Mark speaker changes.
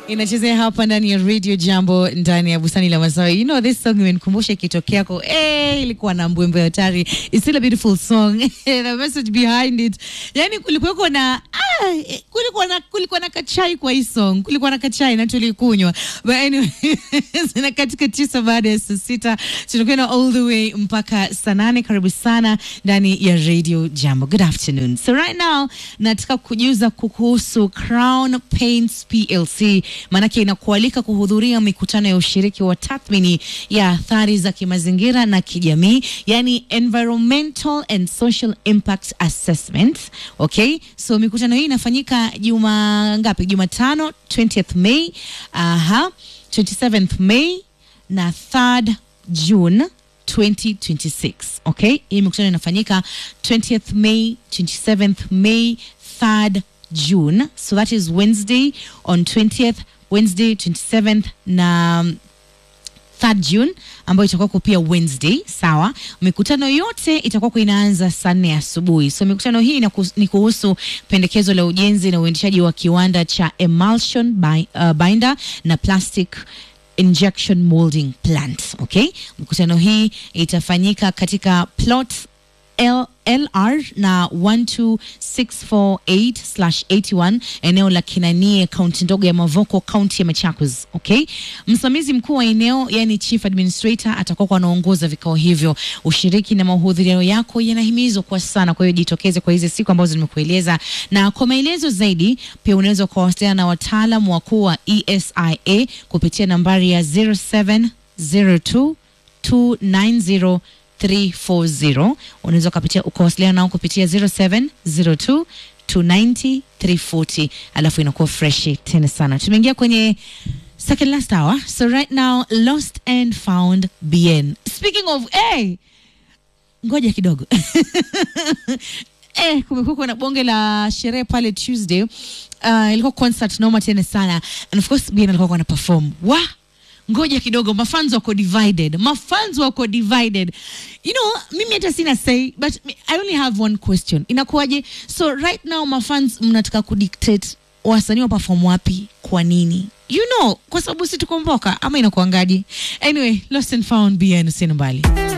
Speaker 1: inachezea hapa ndani ya radio jambo ndani ya bustani la masawi you know this song imenikumbusha ikitokea ko eh ilikuwa na mbwembe hatari it's still a beautiful song the message behind it yani kulikuwa na ah, eh, kulikuwa na kulikuwa na kachai kwa hii song kulikuwa na kachai na tulikunywa but anyway zina katika tisa baada ya saa sita tunakwenda all the way mpaka saa nane karibu sana ndani ya radio jambo good afternoon so right now nataka kujuza kuhusu crown paints plc maanake inakualika kuhudhuria mikutano ya ushiriki wa tathmini ya athari za kimazingira na kijamii yani environmental and social impact assessment okay so mikutano hii inafanyika juma ngapi jumatano 20th may aha 27th may na 3rd june 2026 okay hii mikutano inafanyika 20th may 27th may 3rd june so that is wednesday on 20th wednesday 27th na 3rd June ambayo itakuwa pia Wednesday, sawa. Mikutano yote itakuwa inaanza saa nne asubuhi. So mikutano hii inaku- ni kuhusu pendekezo la ujenzi na uendeshaji wa kiwanda cha emulsion bi, uh, binder na plastic injection molding plant. Okay, mikutano hii itafanyika katika plot L LR na 12648/81 eneo la Kinanie, kaunti ndogo ya Mavoko, kaunti ya Machakos. Okay, msimamizi mkuu wa eneo yani chief administrator atakuwa anaongoza vikao hivyo. Ushiriki na mahudhurio yako yanahimizwa kwa sana, kwa hiyo jitokeze kwa hizi siku ambazo nimekueleza, na kwa maelezo zaidi pia unaweza kuwasiliana na wataalam wakuu wa ESIA kupitia nambari ya 0702 290 340 unaweza ukapitia ukawasiliana nao kupitia 0702 290 340 alafu inakuwa freshi tena sana tumeingia kwenye second last hour so right now lost and found bn speaking of hey, ngoja kidogo eh, kumekuwa na bonge la sherehe pale tuesday uh, ilikuwa concert noma tena sana and of course bn alikuwa na perform wa ngoja kidogo mafans wako divided mafans wako divided you know mimi hata sina say but i only have one question inakuwaje so right now mafans mnataka kudictate wasanii wa perform wapi kwa nini you know kwa sababu si tukomboka ama inakuangaje anyway lost and found bn usini mbali